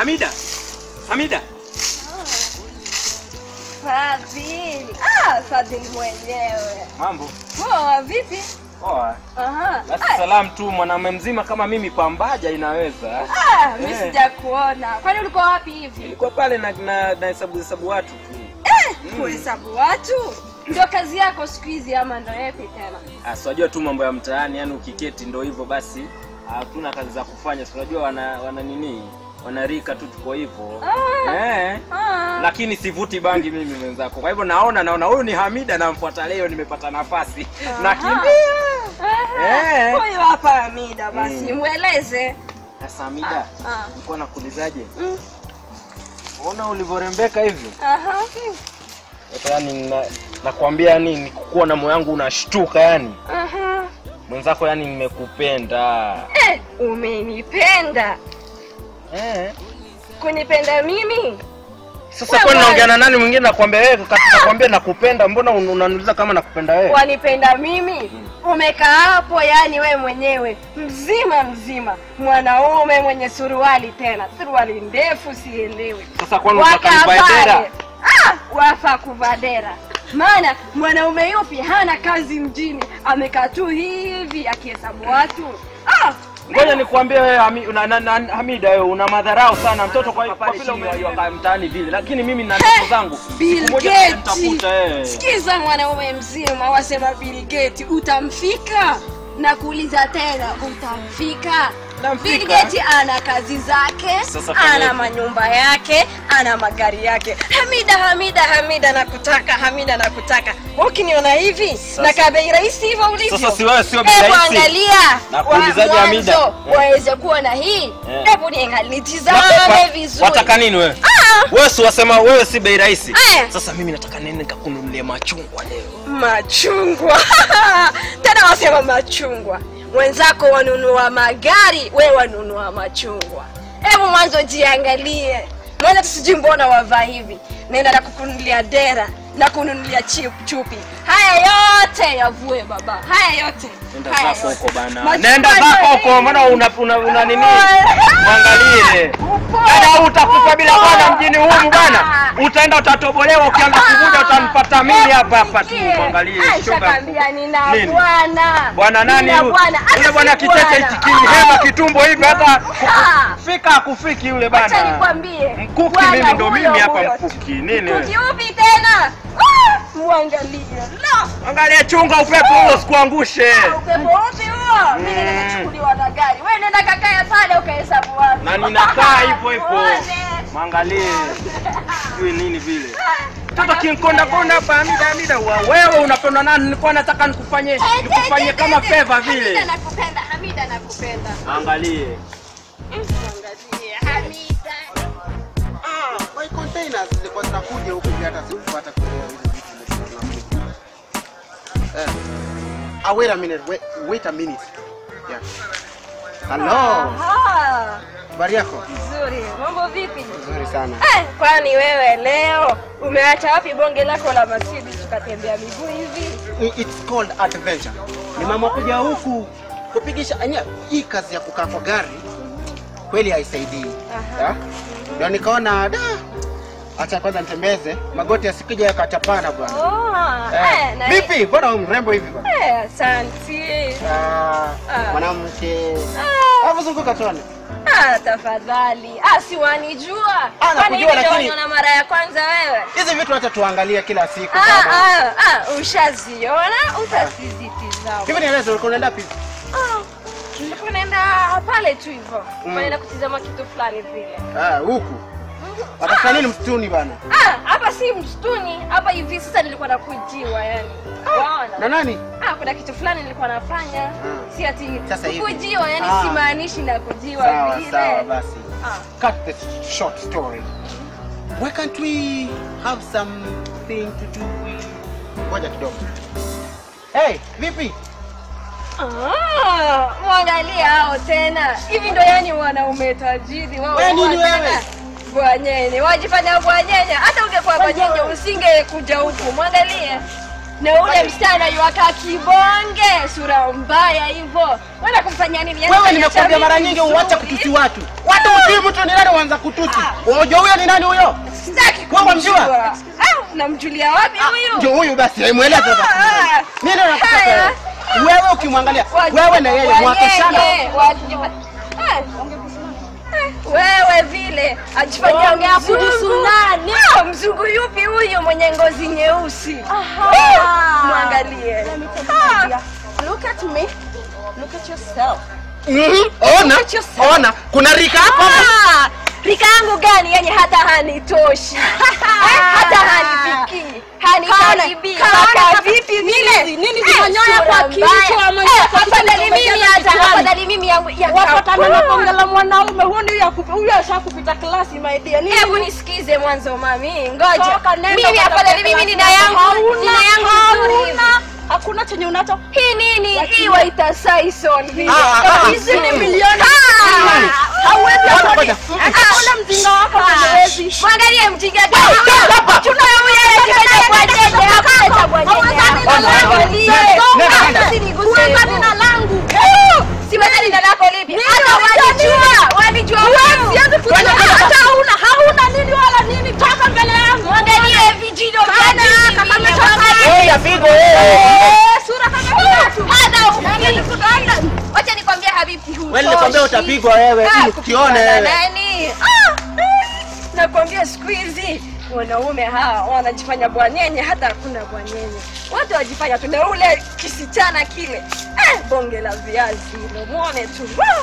Hamida. Hamida. Fadhili. Ah, Fadhili mwenyewe. Mambo. Poa, vipi? Poa. Aha. Basi Ah, salamu tu mwanaume mzima kama mimi pambaja inaweza. Ah, mimi Eh. sijakuona. Kwani ulikuwa wapi hivi? Nilikuwa pale na na, na hesabu hesabu watu tu. Eh, kuhesabu watu? Ndio kazi yako siku hizi ama ndio yapi tena? Ah, si unajua tu mambo ya mtaani, yani ukiketi ndo hivyo basi. Hatuna kazi za kufanya. Si unajua wana wana nini? Wanarika tu tuko hivyo. Ah. Eh. Ah. Lakini sivuti bangi mimi mwenzako. Kwa hivyo naona naona huyu ni Hamida namfuata leo nimepata nafasi. Nakimbia. Aha. Eh. Huyu hapa Hamida basi, Mm. mweleze. Sasa Hamida, Ah. nilikuwa nakuulizaje? Mm. Ona ulivyorembeka hivi. Aha. Sasa yani na, nakwambia yani nikukuwa na moyo wangu unashtuka yani. Aha. Mwenzako yani nimekupenda. Eh, umenipenda. Eh. Kunipenda mimi? Sasa Wewe. kwani naongea na nani mwingine nakwambia wewe kati nakwambia nakupenda mbona un- unaniuliza kama nakupenda wewe? wanipenda mimi umekaa hapo yani we mwenyewe mzima mzima mwanaume mwenye suruali tena suruali ndefu sielewi Sasa kwani unataka nivae Wakaa dera? pale. Ah, wafa kuvaa dera maana mwanaume yupi hana kazi mjini amekaa tu hivi akihesabu watu ah, Ngoja nikwambie wewe Hami, una, na, na, Hamida wewe una madharau sana mtoto kwa kwa vile umeiwaka mtaani vile. Lakini mimi na ndoto zangu. Bill Siku moja Gates. nitakuta eh. Sikiza mwanaume mzima wasema Bill Gates, utamfika na kuuliza tena, utamfika? Namfika. Bill Gates ana kazi zake, Sasa fanya ana hivi. manyumba yake, ana magari yake. Hamida, Hamida, Hamida nakutaka, Hamida nakutaka. Wewe Ukiniona hivi na kabei rahisi hivyo ulivyo. Sasa si wewe sio bei Hebu rahisi. angalia. Nakuulizaje, wa- Hamida? mwanzo Eh. Waweze kuwa na hii. Eh. Hebu niangalie, nitizame Wa- vizuri. Wataka nini wewe? Ah! Wewe si wasema wewe si bei rahisi. Eh. Sasa mimi nataka nini nikakununulia machungwa leo. machungwa tena wasema machungwa wenzako wanunua magari we wanunua machungwa hebu mwanzo jiangalie maana tusijui mbona wavaa hivi naenda na kukununulia dera na kununulia chi- chupi haya yote yavue baba haya yote Nenda Haya zako yote. huko bana. Machungwa Nenda ndio zako hivi. huko maana una una, una nini? Upo. Mwangalie. Upo. Dada utakufa bila Upo. bwana mjini humu bwana. Utaenda utatobolewa ukianza kuvuja utanipata mimi hapa hapa tu. Sikie. Mwangalie Aisha shoga. kwambia nina Nini? bwana Bwana nani Nina huyu? bwana. Hata Yule bwana si kitete bwana. hichi kinihema kitumbo hivi hata Ah. fika akufiki yule Acha bana. nikwambie. Mkuki Bwana mimi ndo huyo mimi hapa huyo. mkuki. Nini Mkuki wewe? upi tena? Ah, Muangalie. La, Angalia chunga upepo huo sikuangushe. upepo upi huo? Mimi Mm. ninachukuliwa na gari. Wewe nenda kakae pale ukahesabu watu. Na ninakaa hivyo hivyo. Muone. Mwangalie. Sijui nini vile. Mtoto kinkonda konda hapa Hamida Hamida wa wewe unapenda nani? Nilikuwa nataka nikufanyie nikufanyie kama favor vile. Hamida nakupenda, Hamida nakupenda. Angalie. Angalie, Hamida. Ah, my containers zilikuwa zinakuja huku hivi hata sikupata kuelewa hizo vitu zimekuja. Eh. Ah, wait a minute. Wait, wait a minute. Yeah. Hello. Aha. Habari yako? Nzuri. Mambo vipi? Nzuri sana. Eh, kwani wewe leo umeacha wapi bonge lako la Mercedes tukatembea miguu hivi? I- It's called adventure. Ni mama kuja huku kupigisha anya hii kazi ya kukaa kwa gari kweli haisaidii. Aha. Ya? Ndio nikaona da acha kwanza nitembeze magoti yasikija yakachapana bwana. Oh, Eh, eh, na Vipi? Mbona wewe mrembo hivi bwana? Eh, asante. Ah, Ah. mwanamke. Ah, Hapo zunguka tuone. ah, tafadhali. Ah, si wanijua. Ah, Kwani nakujua, hivi ndio lakini- waniona mara ya kwanza wewe? Hizi vitu acha tuangalie kila siku. Ah, baba. ah, ah, ushaziona utasizitizama. Hivi nieleze ulikuwa unaenda wapi? Ah, nilikuwa naenda pale tu hivyo. Naenda kutizama kitu fulani vile. Ah, huku. Watafuta nini msituni bana? Ah, hapa si msituni, hapa hivi sasa nilikuwa nakujiwa yani. Waona? Na nani? Ah, kuna kitu fulani nilikuwa nafanya. Ah. Si ati Sasa hivi. kujiwa, yani Ah. simaanishi na kujiwa Sawa vile. sawa basi. Ah. Cut the short story. Why can't we have something to do with Ngoja kidogo. Hey, vipi? Ah, mwangalia hao tena. Hivi ndo yani wanaume tajiri wao. Wewe nini wanataka wewe? Bwanyenye, wajifanya bwanyenye. Hata ungekuwa bwanyenye usingekuja huku. Mwangalie. na ule msichana yuwaka kibonge sura mbaya hivyo wenda kumfanyia nini Yaani Wewe fanya nimekuambia cha mara mimi nyingi uache vizuri. kutusi watu. Watu utii mtu ni nani uanza kutusi? Unajua huyo ni nani huyo? Sitaki Wewe wamjua? kumjua. Ah, unamjulia wapi huyu Ndio huyu basi, hemueleze basi. Ah, Nini unataka haya. wewe? Wewe ukimwangalia, wewe na yeye mwakeshana. Wanyenye, wajua. Ah, eh, wewe vile ajifanyia Ongea kuhusu nani? Ah, mzungu yupi huyu mwenye ngozi nyeusi Aha. Ah, mwangalie Ah, Look at me. Look at yourself. Mhm, Ona, ona, kuna rika hapo hapo. ah, rika yangu gani yenye hata hanitoshi Eh, hata hanifikii hanikaribii Kaona- Kaka kaona- vipi nini vile hizi? Nini Eh, zimanyoya sura kwa mbaya. kichwa, ama Eh, kwa kichwa afadhali umejaa mimi vitu hata gani? afadhali mimi yangu ya Wapatana na kapua. bonge la mwanaume huyu ndio yakupi- huyu ashakupita klasi my dear. Nini? hebu nisikize mwanzo mami ngoja Toka, nenda mimi kwa afadhali klasi. mimi nina yangu Hauna- nina yangu nzuri hivi. hauna- Hakuna chenye unacho. hii nini Lakini- hii waita Sison vile Ah, ah, ah. Hizi ni milioni. Ah! Hauwezi Ngoja, afford ngoja. it. Ah, ule mjinga wako hauwezi. mwangalie mjinga gani tuna huyo anajifanya bwanyenye hakuleta bwanyenye Angalie. Nenda, Ah, nenda. usiniguse Huwezani hivyo. na langu. siwezani na lako lipi Nini hata unajua walijua walijua huyu. Siwezi kujua hata hauna hauna nini wala nini. Toka mbele yangu. Mwangalie vijino Kana, vyake kama vile, ametoka mwangalie. Wewe ya figo wewe. Eh, sura kama kiatu. Hata uki- wacha nikwambie habibi hutoshi. Wewe nilikwambia utapigwa wewe, Ah, ili ukione kupigwa na wewe. nani? Ah, eh, nakwambia siku hizi wanaume hawa wanajifanya bwanyenye hata hakuna bwanyenye watu wajifanya tu na ule kisichana kile eh, bonge la viazi hilo mwone tu Wah!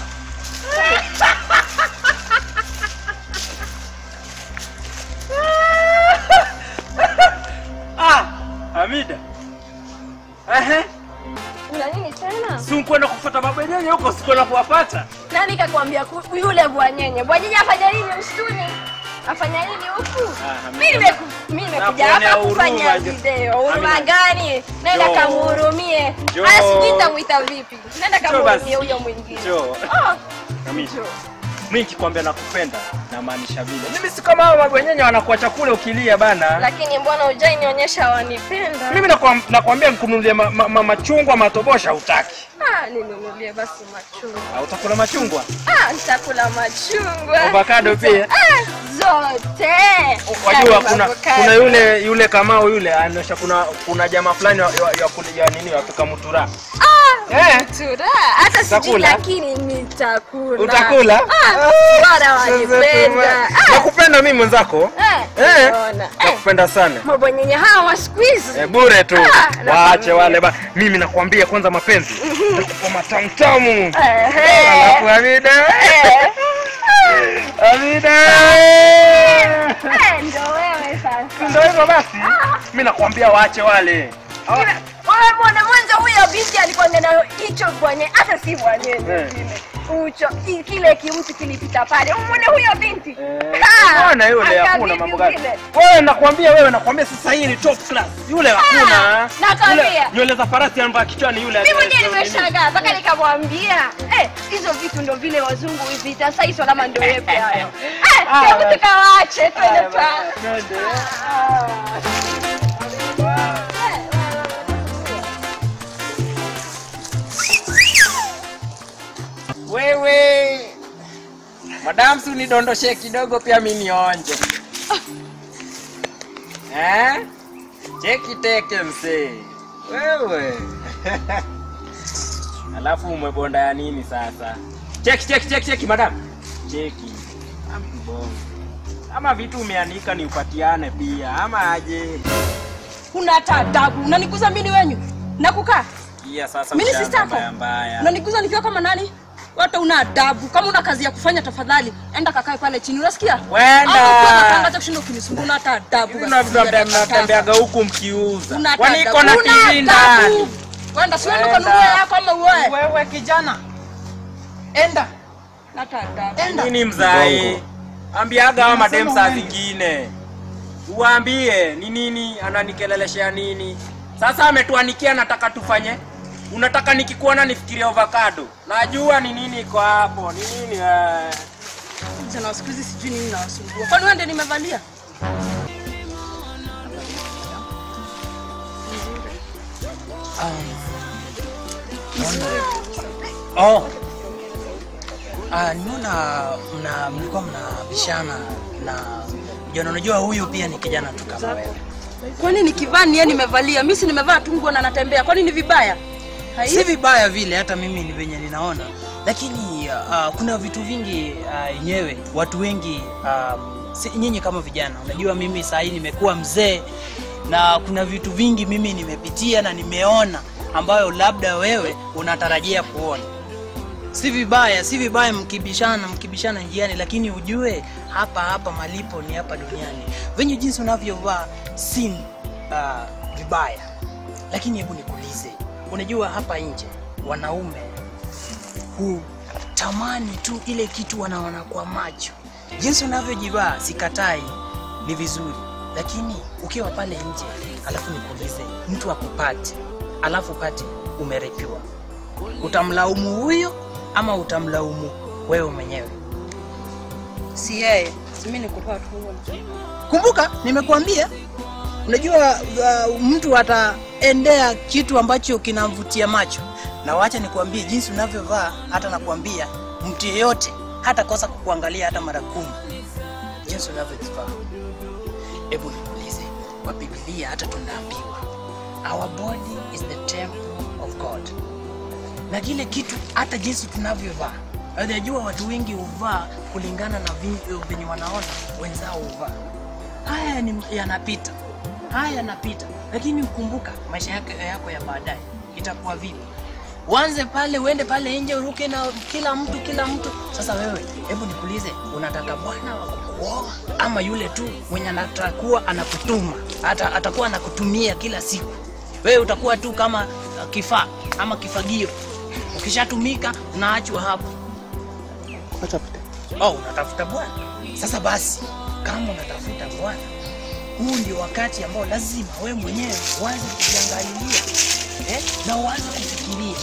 Ah, Hamida. Ehe, una nini tena si kwenda kufuata mabwenyenye huko sikwenda kuwapata. nani kakwambia ku- yule bwanyenye bwanyenye afanya nini msituni afanya nini huku Ah, mi nimeku- mi nimekuja Nakuonea hapa kufanya huruma, Jo. video huruma Amina. gani nenda Jo. kamuhurumie Jo. aya sijui nitamwita vipi nenda basi. kamuhurumie huyo mwingine Jo. Ah, Hamida. Jo. Mimi nikikwambia nakupenda namaanisha vile. Mimi si kama hao mabwenyenye wanakuwa chakula ukilia bana. lakini mbona hujai nionyesha wanipenda Mimi nakwam- nakwambia nikununulie ma, ma, ma, machungwa matobosha utaki. Ah, ninunulie basi machungwa Ah, utakula machungwa? Ah, nitakula machungwa Avocado pia? Ah, zote Wajua Yaani kuna avocado. kuna yule yule Kamau yule anaonyesha kuna kuna jamaa fulani wa, wa, ya kule ya nini wapika mutura. Ah, Eh. tura hata sijui Utakula? lakini nitakula Utakula? Ah, bora wanipenda Ah, Nakupenda mimi mwenzako. eh, Eh. unaona. Eh, Nakupenda sana. mabwenyenye hawa wa siku hizi Eh, bure tu. Ah, Waache nakwambia. wale ba. Mimi nakwambia kwanza mapenzi. Nakupa matamtamu. Ehe. Alafu Hamida. Eh. Hamida. Eh, ndo wewe sasa Ndio hivyo basi. Mimi nakwambia waache wale. Wewe mbona mwanzo huyo binti alikuwa na hicho bwenye hata si bwanyenye Eh. kile ucho i- kile kimtu kilipita pale umwone huyo binti Eh, Ah, Mbona yule aka hakuna vipi mambo gani? vile? Wewe nakwambia wewe nakwambia sasa hii ni top class. Yule hakuna. nakwambia. Yule- Nywele za farasi anavaa kichwani yule. mi mwenyewe nini? nimeshangaa mpaka nikamwambia eh, hizo vitu ndo vile wazungu vita saiso lama ndo yepe hayo Eh, Ah, hebu basi. tukawache twende Haya, twa basi, twende. Wewe madam, si unidondoshe kidogo pia mi nionje. Eh? Cheki teke msee. Wewe. Alafu umebonda ya nini sasa? Cheki cheki cheki cheki madam. Cheki. Ambongo. Ama vitu umeanika ni upatiane pia ama aje? Huna hata adabu. Unaniguza mimi wenyu. Nakukaa. Iya sasa Mimi si ushaanza sitako. mbaya mbaya. Unaniguza nikiwa kama nani? Hata una adabu. Kama una kazi ya kufanya tafadhali enda kakae pale chini. Unasikia? Wenda. Au ukiwa unatangaza kushinda ukinisumbua una hata adabu. Hivi ndo vitu labda mnatembeaga huku mkiuza. Una Kwani hata iko na adabu. Una TV ndani? adabu. Wenda siwendi Wenda. kanunue yako ama uoe. Wewe kijana, enda Hata adabu. enda. Nini mzai? Ambiaga hawa madem Nasema saa uende. zingine. Uwaambie ni nini ananikeleleshea nini. Sasa ametuanikia nataka tufanye. Unataka nikikuona nifikirie avocado. Najua ni nini iko hapo. Ni nini eh? Vijana wa siku hizi sijui nini nawasumbua. Kwani wewe ndio nimevalia? Um, naona oh. Ah, nimeona mna mlikuwa mnabishana na jana, unajua huyu pia ni kijana tu kama wewe. kwani nikivaa niye nimevalia mi si nimevaa tu nguo na natembea kwani ni vibaya Hai? Si vibaya vile, hata mimi ni venye ninaona, lakini uh, kuna vitu vingi uh, yenyewe watu wengi um, si, nyinyi kama vijana, unajua mimi saa hii nimekuwa mzee na kuna vitu vingi mimi nimepitia na nimeona ambayo labda wewe unatarajia kuona. Si vibaya, si vibaya mkibishana, mkibishana njiani, lakini ujue hapa hapa malipo ni hapa duniani. Venye jinsi unavyovaa si uh, vibaya, lakini hebu nikuulize, unajua hapa nje wanaume hutamani tu ile kitu wanaona kwa macho. Jinsi unavyojivaa sikatai, ni vizuri, lakini ukiwa pale nje alafu nikuulize, mtu akupate alafu pate umerepiwa, utamlaumu huyo ama utamlaumu wewe mwenyewe? si yeye si mi nikutoa tu Kumbuka nimekuambia, unajua uh, mtu ataendea kitu ambacho kinamvutia macho, na wacha nikuambie jinsi unavyovaa. Hata nakuambia mtu yeyote hata kosa kukuangalia hata mara kumi, jinsi unavyovaa. Hebu nikuulize, kwa Biblia hata tunaambiwa our body is the temple of God, na kile kitu hata jinsi tunavyovaa Unajua watu wengi huvaa kulingana na vi- venye wanaona wenzao huvaa. Haya ni yanapita, haya yanapita, lakini ukumbuka maisha yako, yako ya baadaye itakuwa vipi? Uanze pale uende pale nje uruke na kila mtu kila mtu. Sasa wewe, hebu nikuulize, unataka bwana wa kukuoa ama yule tu mwenye anatakuwa anakutuma hata atakuwa anakutumia kila siku? Wewe utakuwa tu kama uh, kifaa ama kifagio, ukishatumika unaachwa hapo. Acha pite. Oh, unatafuta bwana. Sasa basi, kama unatafuta bwana, huu ndio wakati ambao lazima we mwenyewe uanze kujiangalilia eh, na uanze kufikiria.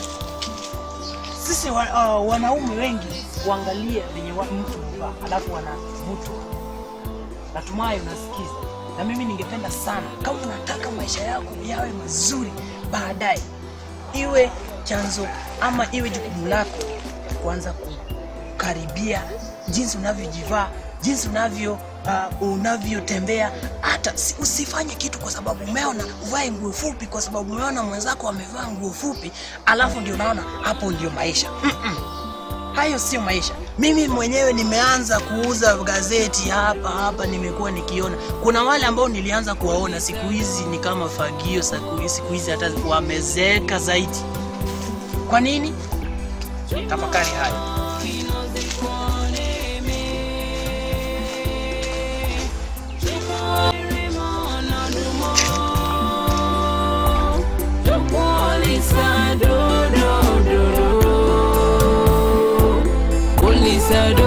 Sisi wa, uh, wanaume wengi huangalia venye wa- mtu huvaa alafu wanavutwa. Natumai unasikiza, na mimi ningependa sana kama unataka maisha yako yawe mazuri baadaye, iwe chanzo ama iwe jukumu lako kuanza kukaribia jinsi unavyojivaa jinsi unavyo uh, unavyotembea hata si- usifanye kitu kwa sababu umeona uvae nguo fupi kwa sababu umeona mwenzako amevaa nguo fupi alafu ndio unaona hapo ndio maisha Mm-mm. hayo sio maisha mimi mwenyewe nimeanza kuuza gazeti hapa hapa nimekuwa nikiona kuna wale ambao nilianza kuwaona siku hizi ni kama fagio siku siku hizi hata wamezeeka zaidi kwa nini tafakari haya Polisa do do do. Polisa do